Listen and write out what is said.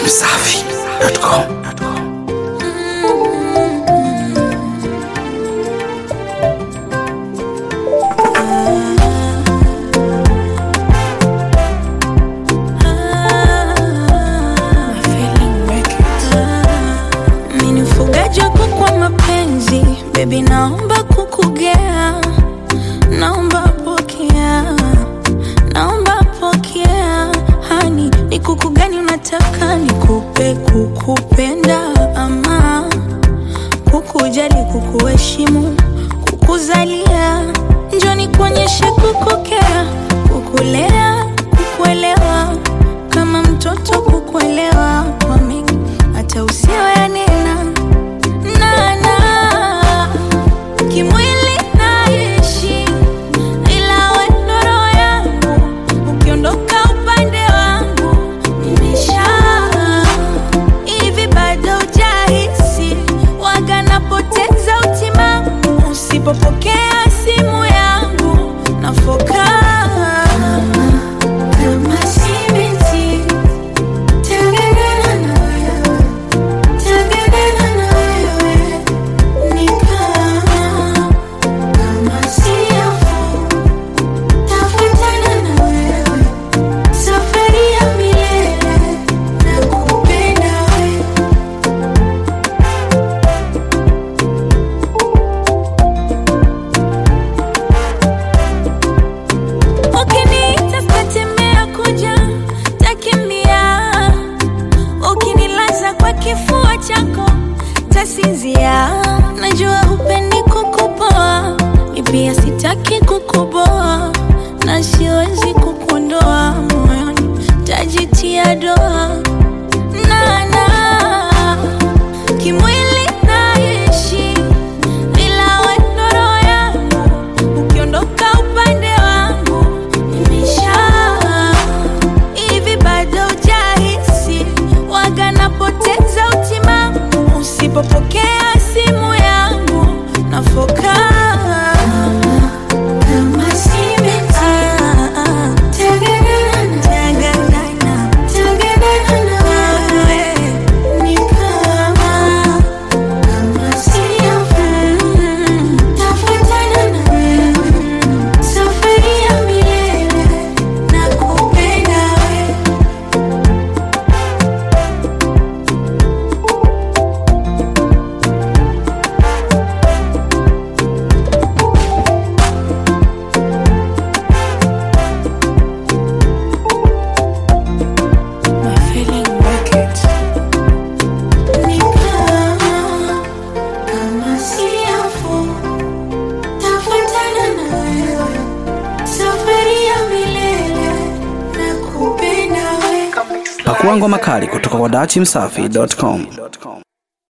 datimsafi.com. Mimi ni mfugaji wako kwa mapenzi baby, naomba kukugea, naomba pokea, naomba pokea. Hani ni kuku gani unataka nikupe? Kukupenda ama kukujali, kukuheshimu, kukuzalia, njoni kuonyeshe kukokea, kukulea, kukuelewa kama mtoto, kukuelewa kwa mengi hata usiwe yanena nana kimwili naishi, ila we ndo roho yangu, ukiondoka upande wangu nimesha hivi, bado hujahisi waga napoteza utimamu usipopokea simu yangu nafoka kama simiti Tengenena na wewe, tengenena na wewe, ni kama kama siafu, tafuatana na wewe, safari ya milele, nakupenda wewe. Ukiniita sitatemea kuja, takimbia Ukinilaza kwa kifua chako tasinzia. Najua hupendi kukupoa, mi pia sitaki kukuboa, na siwezi kukuondoa moyoni, tajitia doa nana kimwili naishi, ila we ndo roho yangu, ukiondoka upande wangu nimesha hivi bado hujahisi waga napoteza utimamu usipopokea simu yangu nafoka kama simiti tengenena tengenena na wewe ni kama kama siafu tafuatana na wewe safari ya milele nakupenda wewe Ni kama kama siafu tafuatana na wewe safari ya milele nakupenda wewe Pakua ngoma kali kutoka kwa datimsafi.com.